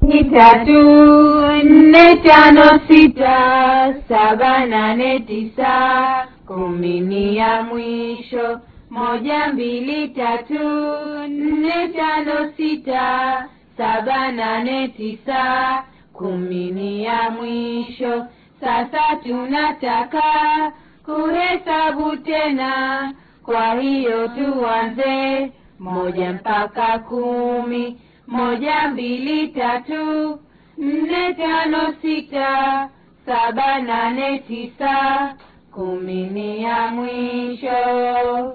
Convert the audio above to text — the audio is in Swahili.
ni tatu nne tano sita saba nane tisa kumi ni ya mwisho moja mbili tatu nne tano sita saba nane tisa kumi ni ya mwisho sasa tunataka kuhesabu tena kwa hiyo tuanze moja mpaka kumi moja mbili tatu nne tano sita saba nane tisa kumi ni ya mwisho